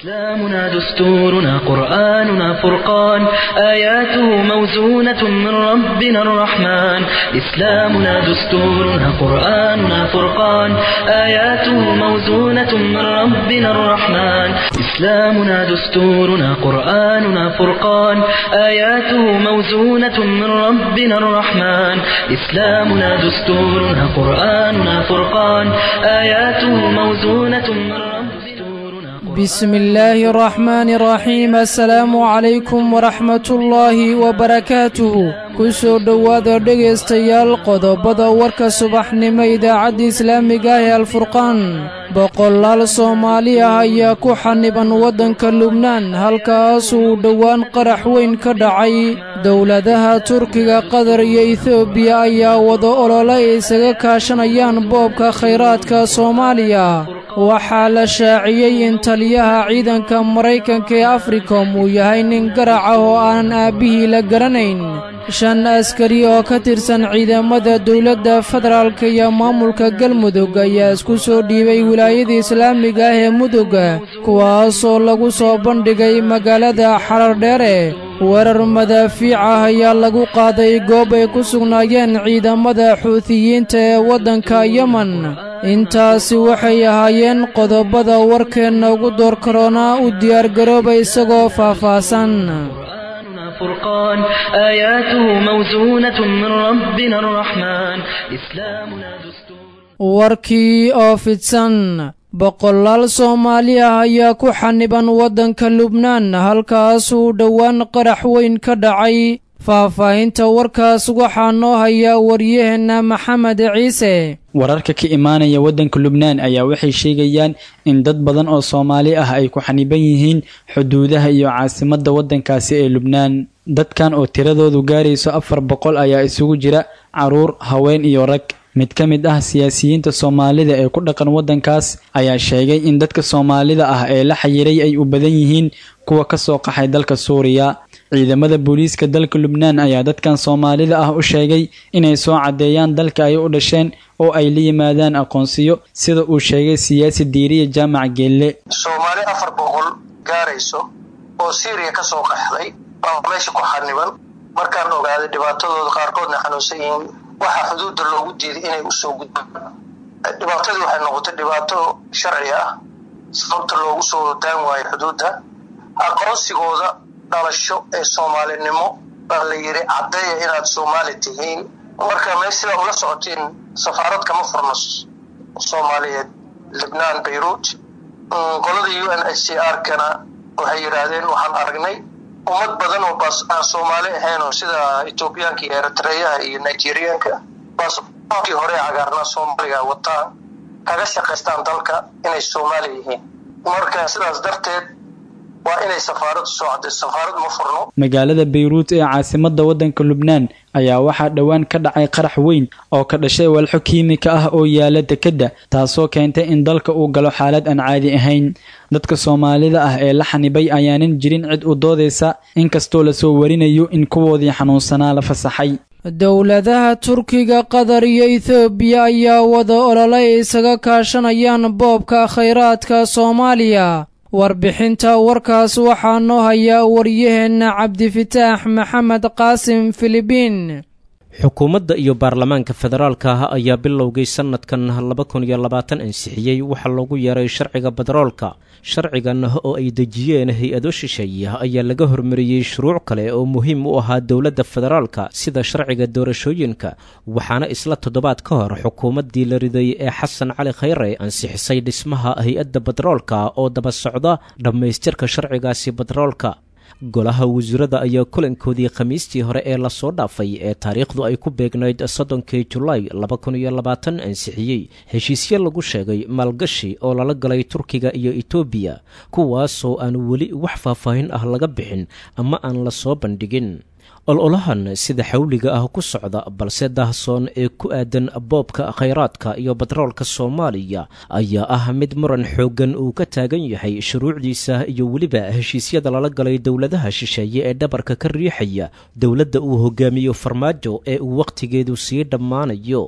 إسلامنا دستورنا قرآننا فرقان آياته موزونة من ربنا الرحمن إسلامنا دستورنا قرآننا فرقان آياته موزونة من ربنا الرحمن إسلامنا دستورنا قرآننا فرقان آياته موزونة من ربنا الرحمن إسلامنا دستورنا قرآننا فرقان آياته موزونة من ربنا بسم الله الرحمن الرحيم السلام calaykum waraxmat ullaahi wabarakaatuhu ku soo dhowaada dhegaystayaal qodobada warka subaxnimo idaacadda islaamiga ah ee alfurqaan boqolaal soomaali ah ayaa ku xaniban waddanka lubnaan halkaas uu dhowaan qarax weyn ka dhacay dowladaha turkiga qatar iyo etoobiya ayaa wada olole ay isaga kaashanayaan boobka khayraadka soomaaliya waxaa la shaaciyey in taliyaha ciidanka maraykanka ee africom uu yahay nin garac ah oo aanan aabbihii la garanayn shan askari oo ka tirsan ciidamada dowladda federaalka iyo maamulka galmudug ayaa isku soo dhiibay wilaayada islaamiga ah ee mudugga kuwaasoo lagu soo bandhigay magaalada xarardheere weerar madaafiic ah ayaa lagu qaaday goob ay ku sugnaayeen ciidamada xuutiyiinta ee waddanka yemen intaasi waxay ahaayeen qodobada warkeenna ugu door karoonaa u diyaargarooba isagoo faahfaahsan فرقان آياته موزونة من ربنا الرحمن إسلامنا دستور warkii oo fidsan boqolaal soomaali ah ayaa ku xaniban waddanka lubnaan halkaasuu dhowaan qarax weyn ka dhacay faahfaahinta warkaas waxaa noo hayaa waryaheenna maxamed ciise wararka ka imaanaya waddanka lubnaan ayaa waxay sheegayaan in dad badan oo soomaali ah ay ku xaniban yihiin xuduudaha iyo caasimadda waddankaasi ee lubnaan dadkan oo tiradoodu gaarayso afar boqol ayaa isugu jira caruur haween iyo rag mid ka mid ah siyaasiyiinta soomaalida ee ku dhaqan waddankaas ayaa sheegay in dadka soomaalida ah ee la xayiray ay u badan yihiin kuwa ka soo qaxay dalka suuriya ciidamada booliiska dalka lubnaan ayaa dadkan soomaalida ah u sheegay inay soo caddeeyaan dalka ay u dhasheen oo ay la yimaadaan aqoonsiyo sida uu sheegay siyaasi diiriya jaamac geelle soomaali afar boqol gaarayso oo syriya ka soo qaxday baa meesha ku xaniban markaan ogaaday dhibaatadooda qaarkoodna xanuunsan yihiin waxaa xuduudda loogu diiday inay usoo gudbaan dhibaatadii waxay noqotay dhibaato sharci ah sababta loogu soo daan waayo xuduudda aqoonsigooda dhalasho ee soomaalinimo baa la yidhi caddeeya inaad soomaali tihiin marka me sidaa ula socotiin safaarad kama furno soomaaliyeed libnaan bayruut qolada u n h c r kana waxay yidhaahdeen waxaan aragnay ummad badan oo baas aan soomaali ahayn oo sida etoobiyaanka iyo eritreyaha iyo nigeriyaanka baaskii hore cagaarnaa soomaaliga wataan kaga shaqaystaan dalka inay soomaali yihiin marka sidaas darteed waa inay safaaradu soo cadday safaarad ma furno magaalada bayruut ee caasimadda waddanka lubnaan ayaa waxaa dhowaan ka dhacay qarax weyn oo ka dhashay walxo kiimika ah oo yaala dekedda taasoo keentay in dalka uu galo xaalad aan caadi ahayn dadka soomaalida ah ee la xanibay ayaanan jirin cid u doodaysa inkastoo lasoo warinayo in kuwoodii xanuunsanaa la fasaxay dowladaha turkiga qatar iyo etoobiya ayaa wada olole ay isaga kaashanayaan boobka khayraadka soomaaliya warbixinta warkaas waxaa noo hayaa waryaheenna cabdifitaax maxamed qaasim filibiin xukuumadda iyo baarlamaanka federaalka ah ayaa bilowgay sannadkan laba kun iyo labaatan ansixiyey waxaa loogu yeeray sharciga bederoolka sharcigan oo ay dejiyeen hay-ado shisheeye ayaa laga hormariyey shuruuc kale oo muhiim u ahaa dowladda federaalka sida sharciga doorashooyinka waxaana isla toddobaad ka hor xukuumaddii la riday ee xasan cali khayre ansixisay dhismaha hay-adda bederoolka oo daba socda dhammaystirka sharcigaasi bederoolka golaha wasiirada ayaa kulankoodii khamiistii hore ee lasoo dhaafay ee taariikhdu ay ku beegnayd soddonkii julaay laba kun iyo labaatan ansixiyey heshiisyo lagu sheegay maalgashi oo lala galay turkiga iyo etoobiya kuwaasoo aan weli wax faahfaahin ah laga bixin ama aan la soo bandhigin ololahan sida xawliga ah ku socda balse daahsoon ee ku aadan boobka khayraadka iyo batroolka soomaaliya ayaa ah mid muran xooggan uu ka taagan yahay shuruucdiisa iyo weliba heshiisyada lala galay dowladaha shisheeye ee dhabarka ka riixaya dowladda uu hogaamiyo farmaajo ee uu wakhtigeedu sii dhammaanayo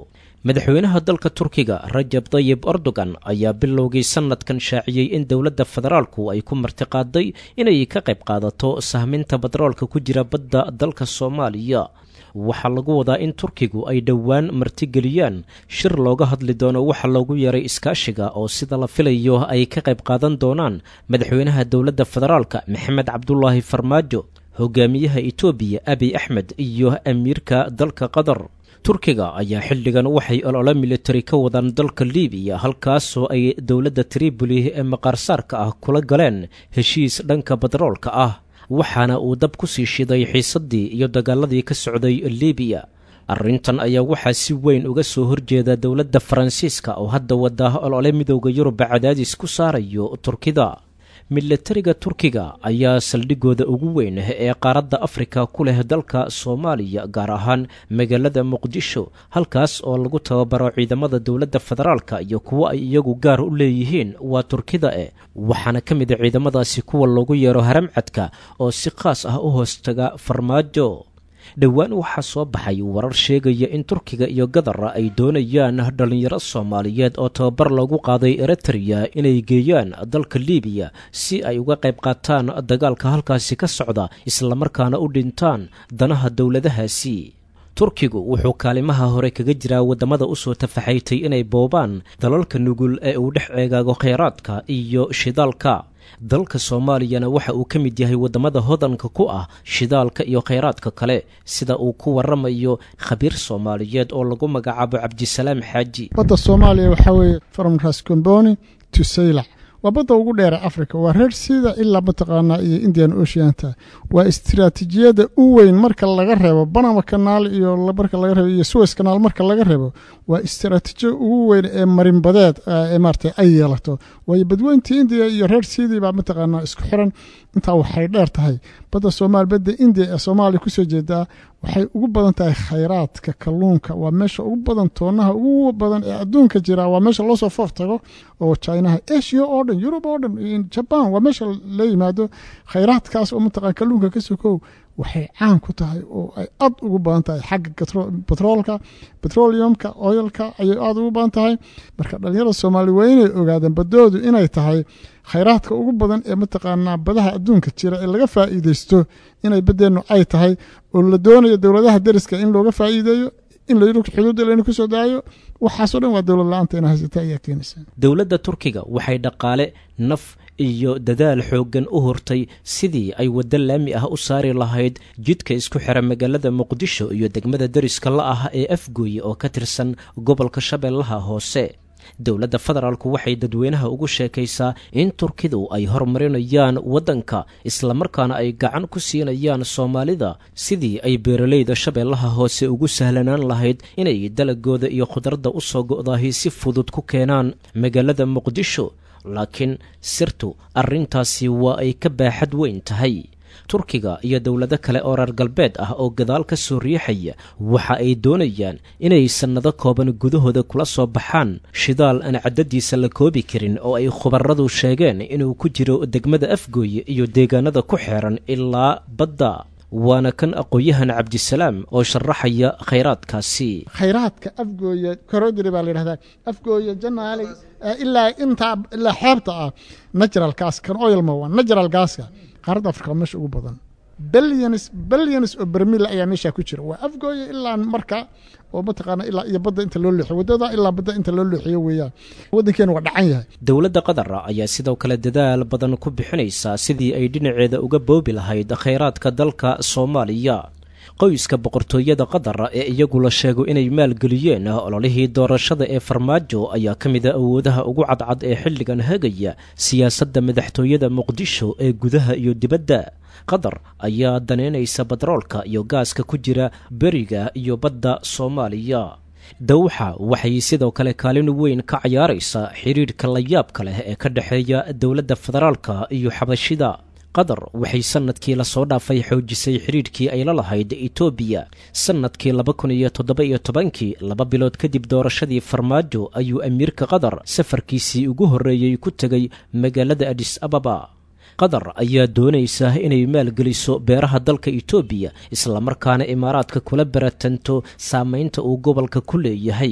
madaxweynaha dalka turkiga rajab tayib erdogan ayaa bilowgii sannadkan shaaciyey in dowladda federaalku ay ku martiqaaday inay ka qayb qaadato sahminta batroolka ku jira badda dalka soomaaliya waxaa lagu wadaa in turkigu ay dhowaan martigeliyaan shir looga hadli doono waxa loogu yeeray iskaashiga oo sida la filayo ay ka qayb qaadan doonaan madaxweynaha dowladda federaalka maxamed cabdulaahi farmaajo hogaamiyaha etoobiya abiy axmed iyo amiirka dalka qatar turkiga ayaa xilligan waxay olole militari ka wadaan dalka libiya halkaasoo ay dowladda triboli ee maqaarsaarka ah kula galeen heshiis dhanka batroolka ah waxaana uu dab ku sii shiday xiisaddii iyo dagaaladii ka socday libiya arrintan ayaa waxaa si weyn uga soo horjeeda dowladda faransiiska oo hadda wada olole midooda yuruba cadaadis ku saarayo turkida milatariga turkiga ayaa saldhigooda ugu weyn ee qaaradda afrika ku leh dalka soomaaliya gaar ahaan magaalada muqdisho halkaas oo lagu tababaro ciidamada dowladda federaalka iyo kuwo ay iyagu gaar u leeyihiin waa turkida e waxaana ka mid a ciidamadaasi kuwa loogu yeero haramcadka oo si khaas ah u hoostaga farmaajo dhowaan waxaa soo baxay warar sheegaya in turkiga iyo gadara ay doonayaan dhallinyaro soomaaliyeed oo tababar loogu qaaday eritreya inay geeyaan dalka libiya si ay uga qayb qaataan dagaalka halkaasi ka socda islamarkaana u dhintaan danaha dowladahaasi turkigu wuxuu kaalimaha hore kaga jiraa waddamada usoo tafaxaytay inay boobaan dalalka nugul ee uu dhex eegaago kheyraadka iyo shidaalka dalka soomaaliyana waxa uu ka mid yahay waddamada hodanka ku ah shidaalka iyo kheyraadka kale sida uu ku waramayo khabiir soomaaliyeed oo lagu magacaabo cabdisalaam xaaji badda soomaaliya waxaa weeye from rascomboni to saylac waa badda ugu dheera africa waa reer sida ilaa mataqaanaa iyo indian oceanta waa istiraatiijiyada u weyn marka laga reebo banama kanaal iyo marka laga reebo iyo suwes kanaal marka laga reebo waa istiraatiijiya ugu weyn ee marinbadeed ee maarata ay yeelato waayo badweyntii indiya iyo reer sidii baa mataqaanaa isku xiran intaa waxay dheer tahay badda soomaaliya badda indiya ee soomaaliya kusoo jeedaa waxay ugu badan tahay khayraadka kalluunka waa meesha ugu badan toonaha ugu badan ee adduunka jira waa meesha loosoo foof tago oo chinaha asia oo dhan yurub oo dhan jaban waa meesha la yimaado khayraadkaas oo mataqana kalluunka ka sokow waxay caan ku tahay oo ay aad ugu badan tahay xagga batroolka petroleumka oilka ayay aada ugu badan tahay marka dhalinyarada soomaaliya waa inay ogaadeen badoodu inay tahay khayraadka ugu badan ee mataqaanaa badaha adduunka jira ee laga faa'iideysto inay baddeennu ay tahay oo la doonayo dowladaha deriska in looga faa'iideeyo in la xuduudda layna kusoo daayo waxaasoo dhan waa dowlad la-aanta ina haysata ayaa keenaysa dowladda turkiga waxay dhaqaale naf iyo dadaal xooggan u hortay sidii ay waddo laami ah u saari lahayd jidka isku xira magaalada muqdisho iyo degmada deriska la ah ee afgooye oo ka tirsan gobolka shabeellaha hoose dowladda federaalku waxay dadweynaha ugu sheekaysaa in turkidu ay horumarinayaan waddanka islamarkaana ay gacan ku siinayaan soomaalida sidii ay beeralayda shabeellaha hoose ugu sahlanaan lahayd inay dalagooda iyo khudradda u soo go'dahi si fudud ku keenaan magaalada muqdisho laakiin sirtu arrintaasi waa ay ka baaxad weyn tahay turkiga iyo dowlado kale oo reer galbeed ah oo gadaal ka soo riixaya waxa ay doonayaan inay sannado kooban gudahooda kula soo baxaan shidaal aan caddadiisa la koobi karin oo ay khubaradu sheegeen inuu ku jiro degmada afgooye iyo deegaanada ku xeeran ilaa badda waana kan aqoon-yahan cabdisalaam oo sharaxaya khayraadkaasi khayraadka afgooye korodiri baa la yidhahdaa afgooye janaali ilaa intaa ilaa xeebta ah natural gas kan oil ma waa natural gaska qaaradda afrika waa meesha ugu badan billions billions oo bermil ayaa meesha ku jira waa afgooye ilaa marka oo mataqaana ilaa iyo badda inta loo leexiyo waddada ilaa badda inta loo leexiyo weeyaan waddankeena waa dhacan yahay dowladda qatar ayaa sidoo kale dadaal badan ku bixinaysa sidii ay dhinaceeda uga boobi lahayd khayraadka dalka soomaaliya qoyska boqortooyada qatar ee iyagu la sheego inay maalgeliyeen ololihii doorashada ee farmaajo ayaa ka mid a awoodaha ugu cadcad ee xilligan hagaya siyaasadda madaxtooyada muqdisho ee gudaha iyo dibadda qatar ayaa daneynaysa batroolka iyo gaaska ku jira beriga iyo badda soomaaliya dawxa waxay sidoo kale kaalin weyn ka cayaaraysaa xidhiidhka layaabka leh ee ka dhexeeya dowladda federaalka iyo xabashida qatar waxay sannadkii lasoo dhaafay xoojisay xidhiidhkii ay la lahayd etoobiya sannadkii laba kun iyo toddoba iyo tobankii laba bilood kadib doorashadii farmaajo ayuu amiirka qatar safarkiisii ugu horreeyey ku tegay magaalada adis ababa qatar ayaa doonaysa inay maalgeliso beeraha dalka etoobiya islamarkaana imaaraadka kula baratanto saamaynta uu gobolka ku leeyahay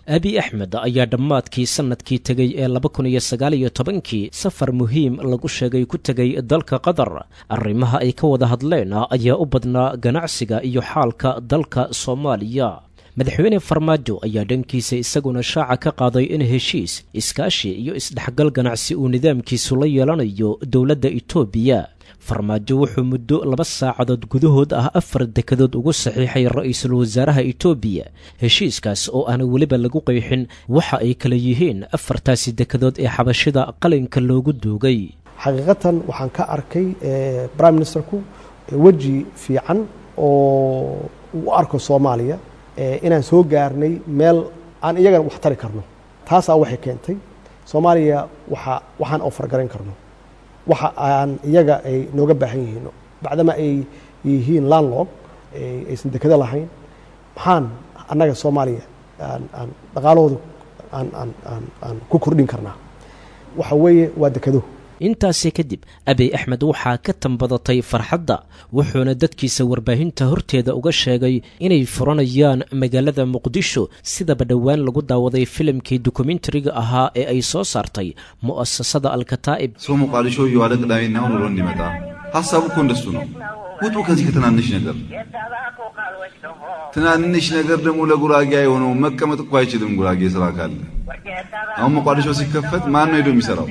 abi axmed ayaa dhammaadkii sannadkii tegey ee laba kun iyo sagaal iyo tobankii safar muhiim lagu sheegay ku tegay dalka qatar arrimaha ay ka wada hadleen ayaa u badnaa ganacsiga iyo xaalka dalka soomaaliya madaxweyne farmaajo ayaa dhankiisa isaguna shaaca ka qaaday in heshiis iskaashi iyo isdhexgal ganacsi uu nidaamkiisu la yeelanayo dowladda itoobiya farmaajo wuxuu muddo laba saacadood gudahood ah afar dekadood ugu saxiixay ra-iisul wasaaraha itoobiya heshiiskaas oo aan weliba lagu qeexin waxa ay kala yihiin afartaasi dekadood ee xabashida qalinka loogu duugay xaqiiqatan waxaan ka arkay prime ministerku weji fiican oo u arko soomaaliya inaan soo gaarnay meel aan iyagana wax tari karno taasaa waxay keentay soomaaliya waa waxaan ofargarayn karno waxa aan iyaga ay nooga baahan yihiin bacdama ay yihiin landlog aysan dekado lahayn maxaan annaga soomaaliya aan dhaqaalahooda aan ku kordhin karnaa waxa weeye waa dekado intaasi kadib abiy axmed waxaa ka tambadatay farxadda wuxuuna dadkiisa warbaahinta horteeda uga sheegay inay furanayaan magaalada muqdisho sidaba dhowaan lagu daawaday filimkii dokumentariga ahaa ee ay soo saartay mu'asasada alkataa'ib ሰው ሞቃዲሾ እየዋለ ቅዳሜና እሑድ ውሎ እንዲመጣ ሀሳቡ እኮ እንደሱ ነው። ውጡ ከዚህ ከትናንሽ ነገር። ትናንሽ ነገር ደግሞ ለጉራጌ የሆነው መቀመጥ እኮ አይችልም። ጉራጌ ስራ ካለ አሁን ሞቃዲሾ ሲከፈት ማን ነው ሄዶ የሚሰራው?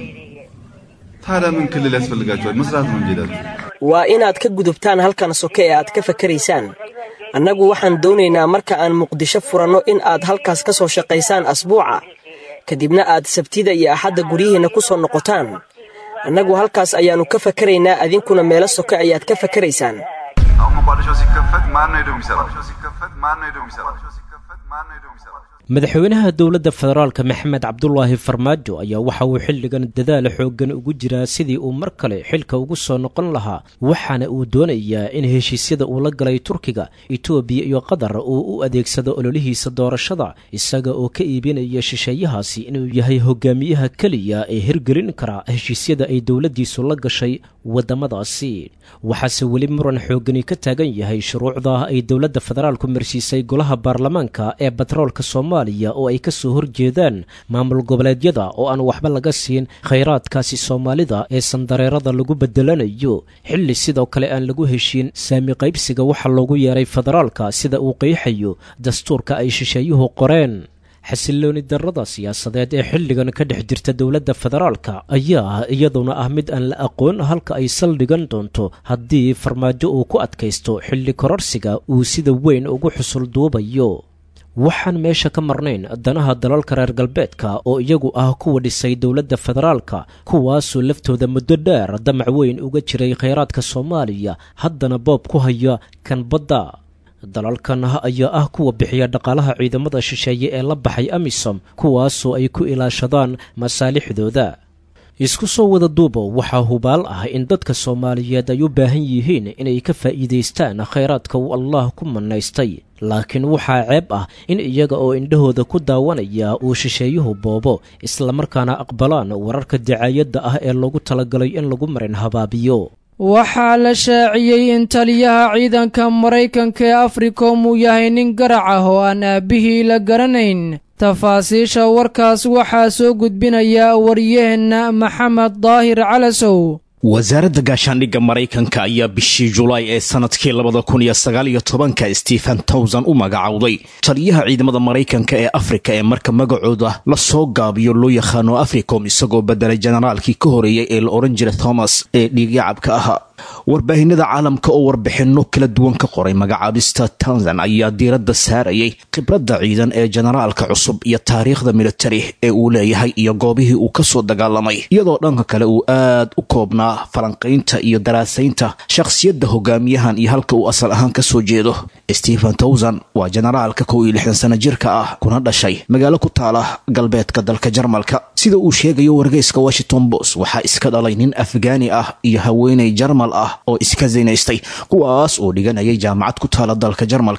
ታዲያ ምን ክልል ያስፈልጋችኋል? መስራት ነው እንጂ ሄዳችሁ waa inaad ka gudubtaan halkan soke ee aad ka fakaraysaan annagu waxaan doonaynaa marka aan muqdisho furanno in aad halkaas ka soo shaqaysaan asbuuca kadibna aad sabtida iyo axadda guryihiinna ku soo noqotaan annagu halkaas ayaannu ka fakaraynaa adinkuna meelo soke ayaad ka fakaraysaan አሁን ሞቃዲሾ ሲከፈት ማን ነው ሄዶ የሚሰራው? ሲከፈት ማን ነው ሄዶ የሚሰራው? ሲከፈት ማን ነው ሄዶ የሚሰራው? madaxweynaha dowladda federaalka maxamed cabdulaahi farmaajo ayaa waxa uu xilligan dadaal xooggan ugu jiraa sidii uu mar kale xilka ugu soo noqon lahaa waxaana uu doonayaa in heshiisyada uu la galay turkiga itoobiya iyo qatar uu u adeegsado ololihiisa doorashada isaga oo ka iibinaya shisheeyahaasi inuu yahay hogaamiyaha keliya ee hirgelin kara heshiisyada ay dowladdiisu la gashay waddamadaasi waxaase weli muran xooggani ka taagan yahay shuruucda ay dowladda federaalku marsiisay golaha baarlamaanka ee batroolka soomaaliya oo ay ka soo horjeedaan maamul goboleedyada oo aan waxba laga siin khayraadkaasi soomaalida ee sandareerada lagu bedelanayo xilli sidoo kale aan lagu heshiin saami qaybsiga waxa loogu yeeray federaalka sida uu qeexayo dastuurka ay shisheeyuhu qoreen xasilooni darrada siyaasadeed ee xilligan ka dhex jirta dowladda federaalka ayaa ah iyaduna ah mid aan la aqoon halka ay saldhigan doonto haddii farmaajo uu ku adkaysto xilli kororsiga uu sida weyn ugu xusul duubayo waxaan meesha ka marnayn danaha dalalka reer galbeedka oo iyagu ah kuwa dhisay dowladda federaalka kuwaasoo laftooda muddo dheer damac weyn uga jiray khayraadka soomaaliya haddana boob ku haya kan badda dalalkan ayaa ah kuwa bixiya dhaqaalaha ciidamada shisheeye ee la baxay amisom kuwaasoo ay ku ilaashadaan masaalixdooda isku soo wada duubo waxaa hubaal ah in dadka soomaaliyeed ay u baahan yihiin inay ka faa'iidaystaan khayraadka uu allah ku mannaystay laakiin waxaa ceeb ah in iyaga oo indhahooda ku daawanaya uu shisheeyuhu boobo islamarkaana aqbalaan wararka dacaayadda ah ee loogu talagalay in lagu marin habaabiyo waxaa la shaaciyey in taliyaha ciidanka maraykanka ee africom uu yahay nin garac ah oo aan aabbihii la garanayn tafaasiisha warkaas waxaa soo gudbinaya waryaheenna maxamed daahir calasow wasaaradda gaashaandhigga maraykanka ayaa bishii julaay ee sanadkii labada kun iyo sagaal iyo tobanka stephen towson u magacowday taliyaha ciidamada maraykanka ee afrika ee marka magacooda la soo gaabiyo loo yaqaano africom isagoo bedelay generaalkii ka horeeyey ee la odhan jiray thomas ee dhiigyacabka ahaa warbaahinada caalamka oo warbixinno kala duwan ka qoray magacaabista tanzan ayaa diiradda saarayay khibradda ciidan ee generaalka cusub iyo taariikhda militari ee uu leeyahay iyo goobihii uu ka soo dagaalamay iyadoo dhanka kale uu aad u koobnaa falanqaynta iyo daraasaynta shakhsiyadda hogaamiyahan iyo halka uu asal ahaan ka soo jeedo stephen towson waa generaalka kow iyo lixdan sana jirka ah kuna dhashay magaalo ku taala galbeedka dalka jarmalka sida uu sheegayo wargeyska washington bos waxaa iska dhalay nin afgaani ah iyo haweeney jarmal ah oo iska zinaystay kuwaas oo dhiganayay jaamacad ku taala dalka jarmalka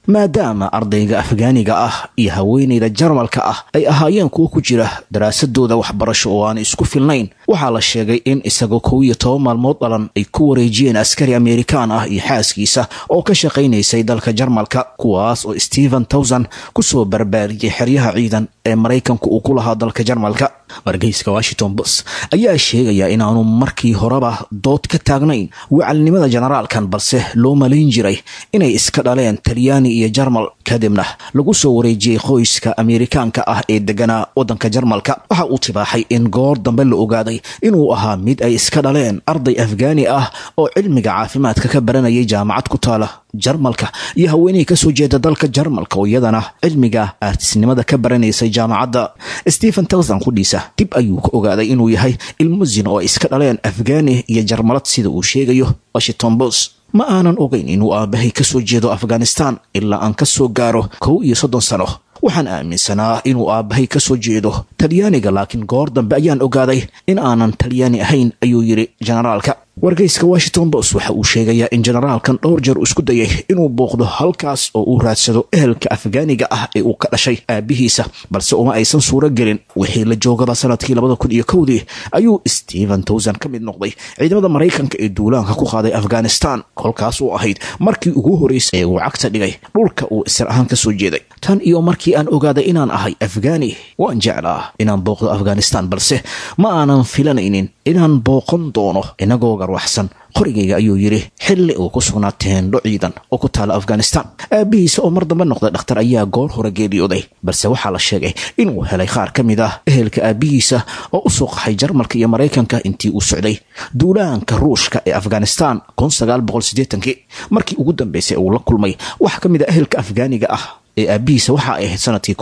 maadaama ardayga afgaaniga ah iyo haweenayda jarmalka ah ay ahaayeen kuwo ku jira daraasadooda waxbarasho oo aan isku filnayn waxaa la sheegay in isagoo kow iyo toban maalmood dhalan ay ku wareejiyeen askari amerikaan ah iyo xaaskiisa oo ka shaqaynaysay dalka jarmalka kuwaas oo stephen towson kusoo barbaariyey xeryaha ciidan ee maraykanku uu ku lahaa dalka jarmalka wargeyska washington bos ayaa sheegaya inaanu markii horeba dood ka taagnayn wacalnimada generaalkan balse loo malayn jiray inay iska dhaleen talyaani iyo jarmal kadibna lagu soo wareejiyey qoyska amerikaanka ah ee deganaa waddanka jarmalka waxa uu tibaaxay in goor dambe la ogaaday inuu ahaa mid ay iska dhaleen arday afgaani ah oo cilmiga caafimaadka ka baranayay jaamacad ku taala jarmalka iyo haweenihii kasoo jeeda dalka jarmalka oo iyadana cilmiga aartisnimada ka baranaysay jaamacadda stephen towson qudhiisa dib ayuu ka ogaaday inuu yahay ilmo zin oo ay iska dhaleen afgaani iyo jarmalad sida uu sheegayo washington bos ma aanan ogeyn inuu aabahay kasoo jeedo afghanistan ilaa aan ka soo gaaro kow iyo soddon sano waxaan aaminsanaa inuu aabbahay ka soo jeedo talyaaniga laakiin goor dambe ayaan ogaaday in aanan talyaani ahayn ayuu yidhi generaalka wargeyska washington bos waxa uu sheegayaa in generaalkan dhowr jeer uu isku dayay inuu booqdo halkaas oo uu raadsado ehelka afgaaniga ah ee uu ka dhashay aabihiisa balse uma aysan suuro gelin wixii la joogaba sanadkii labada kun iyo kowdii ayuu stephen towson ka mid noqday ciidamada maraykanka ee duulaanka ku qaaday afghanistan kolkaas oo ahayd markii ugu horreysay ee uu cagta dhigay dhulka uu isir ahaan ka soo jeeday tan iyo markii aan ogaaday inaan ahay afgaani waan jeclaa inaan booqdo afghanistan balse ma aanan filanaynin inaan booqan doono inagoo garwaxsan qorigayga ayuu yidhi xilli uu ku sugnaa teendho ciidan oo ku taala afghanistan aabihiisa oo mar dambe noqday dhakhtar ayaa goor hore geeriyooday balse waxaa la sheegay inuu helay qaar ka mid ah ehelka aabihiisa oo u soo qaxay jarmalka iyo maraykanka intii uu socday duulaanka ruushka ee afghanistan markii ugu dambeysay uu la kulmay wax ka mid a ehelka afgaaniga ah ee aabihiisa waxa ay ahayd sanadkii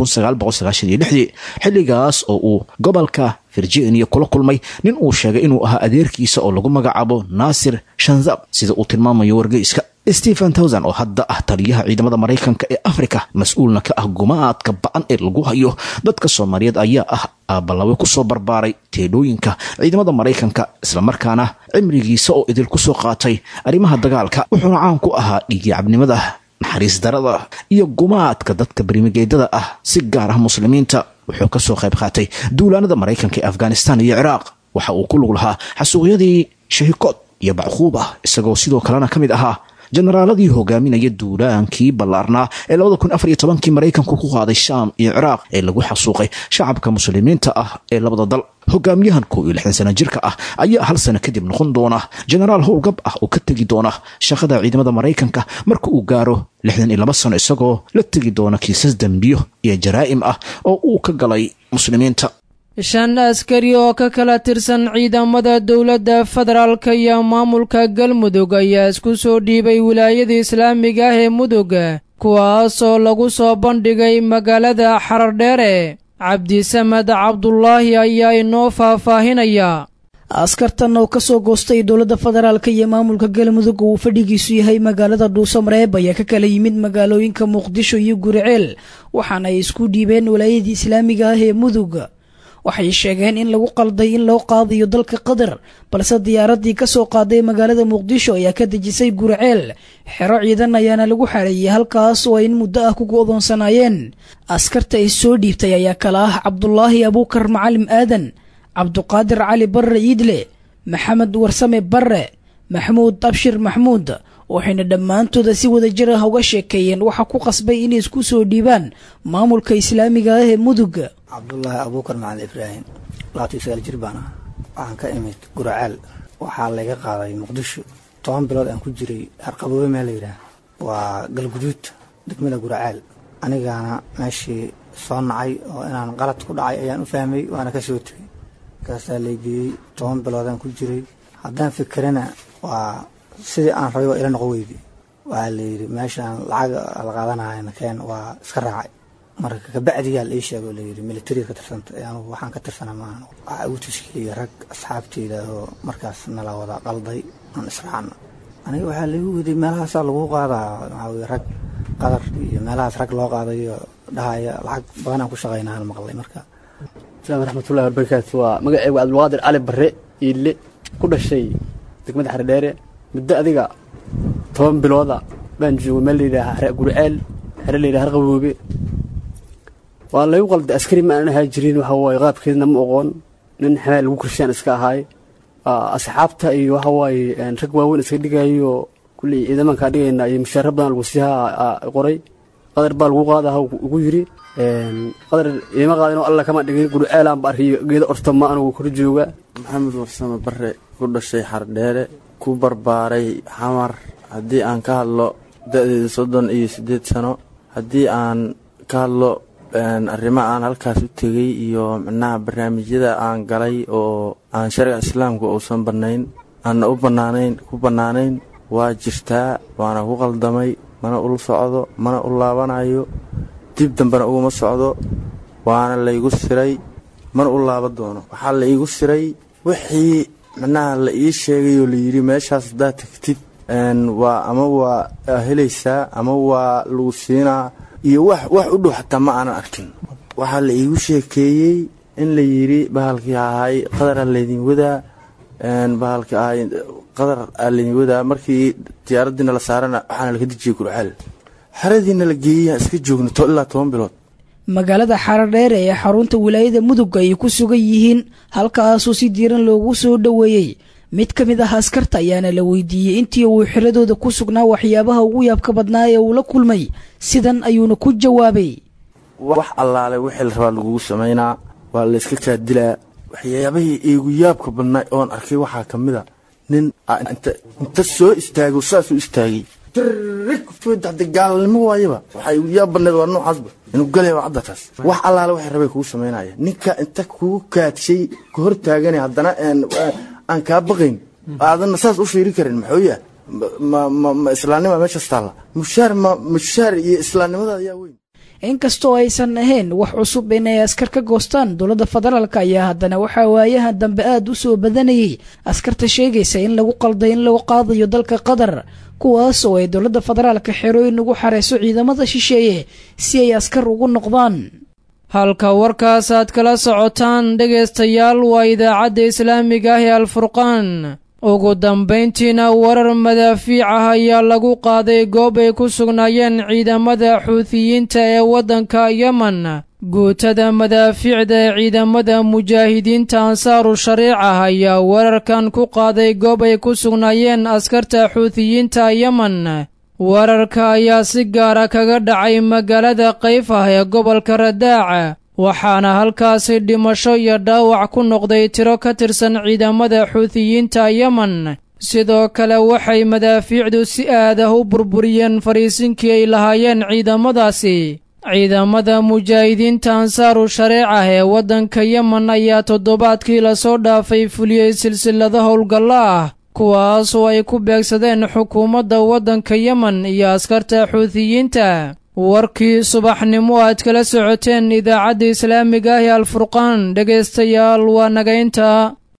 xilligaas oo uu gobolka virginia kula kulmay nin uu sheegay inuu ahaa adeerkiisa oo lagu magacaabo naasir shanzab sida uu tilmaamayo wargeyska stephen towson oo hadda ah taliyaha ciidamada maraykanka ee afrika mas-uulna ka ah gumaadka ba-an ee lagu hayo dadka soomaaliyeed ayaa ah aabalawe kusoo barbaaray teedhooyinka ciidamada maraykanka islamarkaana cimrigiisa oo idil kusoo qaatay arrimaha dagaalka wuxuuna caan ku ahaa dhiigyacabnimada naxariis darada iyo gumaadka dadka berimigeedada ah si gaar ah muslimiinta wuxuu ka soo qayb qaatay duulaanada maraykanka ee afghanistan iyo ciraaq waxa uu ku lug lahaa xasuuqyadii shahikood iyo bacquuba isagoo sidoo kalena ka mid ahaa jenaraaladii hogaaminaya duulaankii ballaarnaa ee labada kun afar iyo tobankii maraykanku ku qaaday shaam iyo ciraaq ee lagu xasuuqay shacabka muslimiinta ah ee labada dal hogaamiyahan kow iyo lixdan sano jirka ah ayaa hal sano kadib noqon doona jenaraal howlgab ah oo ka tegi doona shaqada ciidamada maraykanka marka uu gaaro lixdan iyo laba sano isagoo la tegi doona kiisas dembiyo iyo jaraa'im ah oo uu ka galay muslimiinta shan askari oo ka kala tirsan ciidamada dowladda federaalka iyo maamulka galmudug ayaa isku soo dhiibay wilaayada islaamiga ah ee mudug kuwaasoo lagu soo bandhigay magaalada xarardheere cabdisamed cabdulaahi ayaa inoo faahfaahinaya askartan oo ka soo goostay dowladda federaalka iyo maamulka galmudug uu fadhigiisu yahay magaalada dhuusamareeb ayaa ka kala yimid magaalooyinka muqdisho iyo guriceel waxaana ay isku dhiibeen wilaayadii islaamiga ah ee mudug waxay sheegeen in lagu qalday in loo qaadayo dalka qatar balse diyaaradii ka soo qaaday magaalada muqdisho ayaa ka dejisay guriceel xero ciidan ayaana lagu xareeyey halkaas oo ay in muddo ah ku go'doonsanaayeen askarta ay soo dhiibtay ayaa kala ah cabdulaahi abuukar macalim aadan cabduqaadir cali barre iidle maxamed warsame barre maxmuud abshir maxmuud waxayna dhammaantooda si wada jir ah uga sheekeeyeen waxa ku qasbay inay isku soo dhiibaan maamulka islaamiga ah ee mudug cabdulaahi abuukar macali ibraahim labaatan sagaal jir baan ah waxaan ka imid guracaal waxaa layga qaaday muqdisho toban bilood aan ku jiray harqaboobe meel la yidhaah waa galguduud degmada guracaal anigaana meeshii soo nacay oo inaan qalad ku dhacay ayaan u fahmay waana ka soo tegay markaasaa laygeeyey toban biloodaan ku jiray haddaan fikirana waa sidii aan rabay waa ila noqo weydi waxaa layidhi meeshaan lacag la qaadanayana keen waa iska raacay marka kabacdiyaa la ii sheegoo layidhi militariga ka tirsanta ee anugu waxaan ka tirsana maahan waxaa igu tashkiiliyay rag asxaabteyda oo markaas nala wada qalday aan israacna aniga waxaa laigu weyday meelahaasaa lagu qaadaa waxaa weye rag qadar iyo meelahaas rag loo qaadayo dhahaya lacag badanaan ku shaqaynaan maqlay marka asalaamu raxmatullahi wabarakaatu waa magaceygu cabdulqaadir cali barre iille ku dhashay degmada xaredheere muddo adiga toban bilooda baan joogay meel layidhaaha guriceel xere la yidhaha harqaboobe waa laygu qalda askari ma aanan ahaa jirin waxa waaye qaabkeedna ma oqoon nin xamaal lagu korshaan iska ahaay asxaabta iyo waxa waaye rag waaweyn iska dhigayo kulley ciidamankaa dhigayna iyo mushaara badan lagu siihaa qoray qadar baa lagu qaadaha ugu yiri qadar iima qaadinoo alla kama dhigin gurceelaanba arkiyo geeda ortama anugu kor jooga maxamed warsame bare ku dhashay xardheere ku barbaaray xamar haddii aan ka hadlo da-deeda soddon iyo siddeed sano haddii aan ka hadlo arrimo aan halkaas u tegey iyo micnaha barnaamijyada aan galay oo aan sharciga islaamka uusan bannayn aanna u bannaanayn ku bannaanayn waa jirtaa waana ku qaldamay mana ula socdo mana u laabanayo dib dambena uguma socdo waana laygu siray mana u laaban doono waxaa la iigu siray wixii micnaha la ii sheegayoo layidhi meeshaas haddaad tagtid waa ama waa helaysaa ama waa lagu siinaa iyo wax wax u dhow xataa ma aanan arkin waxaa la iigu sheekeeyey in la yidhi bahalkii ahay qadara laydin wadaa bahalkii ahay qadar aa laydin wadaa markii diyaaradiina la saarana waxaana laga dejiyey gurceel xeradiina la geeyey iska joogno ilaa toban bilood magaalada xaradheere ee xarunta wilaayada mudug ay ku sugan yihiin halkaasoo si diiran loogu soo dhoweeyey mid ka mid ah askarta ayaana la weydiiyey intii uu xiradooda ku sugnaa waxyaabaha ugu yaabka badnaa ee uu la kulmay sidan ayuuna ku jawaabay wax allaale wixii la rabaa lagugu samaynaa waa layska kaadilaa waxyaabahii iigu yaabka badnaa oon arkay waxaa ka mid a nin inta soo istaago saasuu istaagay tirigfodada gaalnimo waayaba waxaa igu yaab badneed waa noocaasba inuu galaya waa cadda taas wax allaale waxay rabay kugu samaynaya ninka inta kugu kaadshay ka hor taagana haddana aan kaa baqayn aadanna saas u fiiri karin maxooya ma islaamnima meeshaas taalla mushaar ma mushaar iyo islaamnimada ayaa weyn inkastoo aysan ahayn wax cusub inay askar ka goostaan dowladda federaalk ayaa haddana waxaa waayahan dambe aada u soo badanayay askarta sheegaysa in lagu qalday in lagu qaadayo dalka qatar kuwaas oo ay dowladda federaalka xerooyin ugu xareyso ciidamada shisheeye si ay askar ugu noqdaan halka warkaas aad kala socotaan dhegaystayaal waa idaacadda islaamiga ah ee alfurqaan ugu dambayntiina warar madaafiic ah ayaa lagu qaaday goob ay ku sugnaayeen ciidamada xuutiyiinta ee waddanka yemen guutada madaafiicda ee ciidamada mujaahidiinta ansaaru shariica ayaa wararkan ku qaaday goob ay ku sugnaayeen askarta xuutiyiinta yemen wararka ayaa si gaara kaga dhacay magaalada qayf ah ee gobolka radaaca waxaana halkaasi dhimasho iyo dhaawac ku noqday tiro ka tirsan ciidamada xuutiyiinta yemen sidoo kale waxay madaafiicdu si aad ah u burburiyeen fariisinkii ay lahaayeen ciidamadaasi ciidamada mujaahidiinta ansaaru shareecah ee waddanka yemen ayaa toddobaadkii lasoo dhaafay fuliyey silsilada howlgallo ah kuwaas oo ay ku beegsadeen xukuumadda waddanka yemen iyo askarta xuutiyiinta warkii subaxnimo aad kala socoteen idaacadda islaamiga ah ee alfurqaan dhegaystayaal waa nagaynta